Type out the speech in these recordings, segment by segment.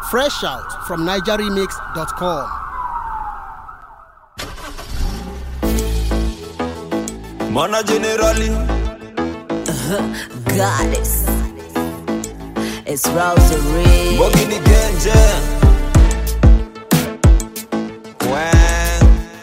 Fresh out from NigerRemix.com. Mana generali goddess. It's Rosary. Bogi ni genje Wang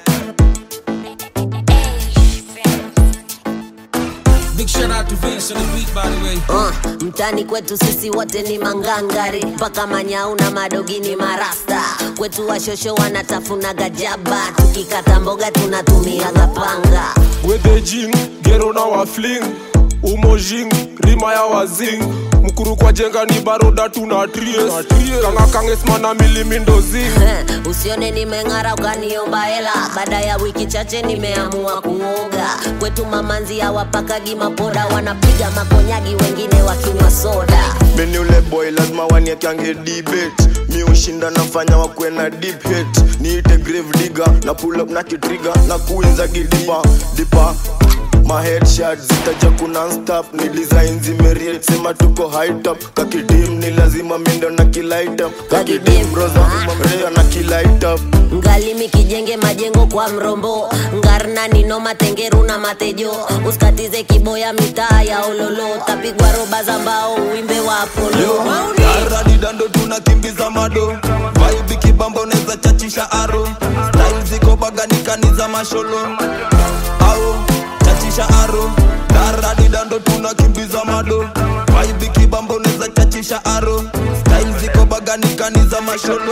Big shout out to Vince on the beat, by the way. Uh, mtani kwetu sisi wote ni mangangari mpaka manyau na madogi ni marasta kwetu washosho wanatafuna gajaba tukikata mboga tunatumiaga panga wedejing gero na wafling umojing rima ya wazing mkuru kwa jenga ni baroda tuna tries kanga kangesmana milimindozing Eh, usione nimeng'ara ukaniomba hela baada ya wiki chache nimeamua kuoga kwetu mamanzi hawapakagi mapoda wanapiga makonyagi wengine wakinywa soda mini ule boy lazima waniekange debate mi ushinda nafanya wakwe na deep hate niite grave digger na pull up na kitriga na kuinza gidipa dipa ma headshot zitaja kuna stop ni design zimeriet sema tuko high top kakidim ni lazima mindo na kilight up kakidim roza rea na kilight up ngalimi kijenge majengo kwa mrombo ngarna nino matengeru na matejo usikatize kiboya mitaa ya ololo tapigwa roba za mbao uimbe wa apolo Aradi dando tunakimbiza mado Vibe kibamba unaweza chachisha aro Style ziko baganikani za masholo Au chachisha aro Aradi dando tunakimbiza mado Vibe kibamba unaweza chachisha aro Style ziko baganikani za masholo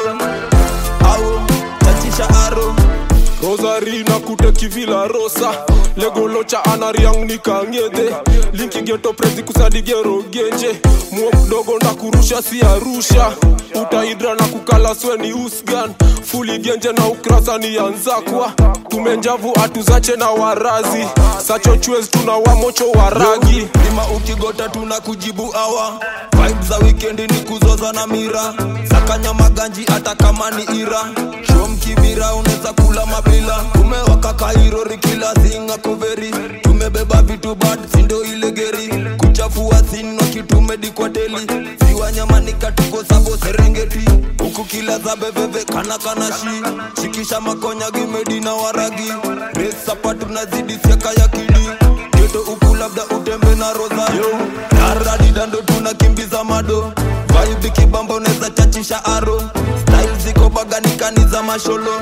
Au chachisha aro rosari na kute kivila rosa legolocha anariang nikangede linki geto prezi kusadigero genje muo mdogo na kurusha si arusha utaidra na kukala sweni usgan fuli genje na ukrasa ni yanzakwa tumenjavu atuzache na warazi sacho chwez tuna wamocho waragi lima ukigota tuna kujibu awa vibe za wikendi ni kuzoza na mira sakanya maganji hata kama ni ira shom kibira unaweza kula mabila tumewaka kairori kila singa koveri tumebeba vitu bad sindo ile geri kuchafua sinwa kitumedikwateli ziwa nyamanika tuko sabo serengeti huku kila za beveve kana kana shi shikisha makonya gimedi na waragi resapa tunazidi siaka ya kidi geto huku labda utembe na rosario naradi dando tunakimbiza mado vibe kibamba unaweza chachisha aro style ziko baganikani za masholo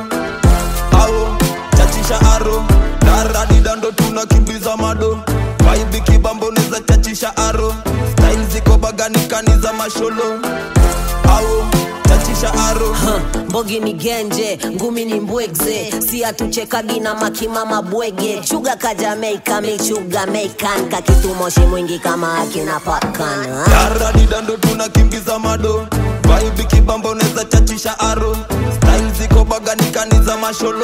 ao chachisha aro naradi dando tunakimbiza mado vibe kibamba unaweza chachisha aro style ziko baganikani za masholo ao chachisha aro Huh, mbogi ni genje ngumi ni mbwegze si atuchekagi na makimama bwege chuga ka jamaika michuga meikan kakitumoshi mwingi kama akina pakan Yaradi dando tunakimbiza mado Vibe kibamba unaweza chachisha aro Style ziko baganikani za masholo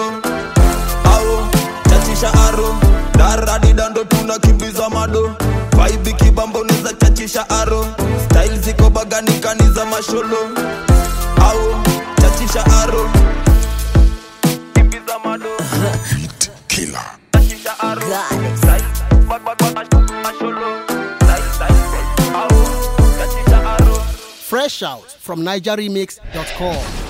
Ao chachisha aro Daradi dando tunakimbiza mado Vibe kibamba unaweza chachisha aro Style ziko baganikani za masholo Ao chachisha aro Kimbiza mado Chachisha aro Goddess. Style bag bag bag masholo Style style Ao chachisha aro Fresh out from NigerRemix.com.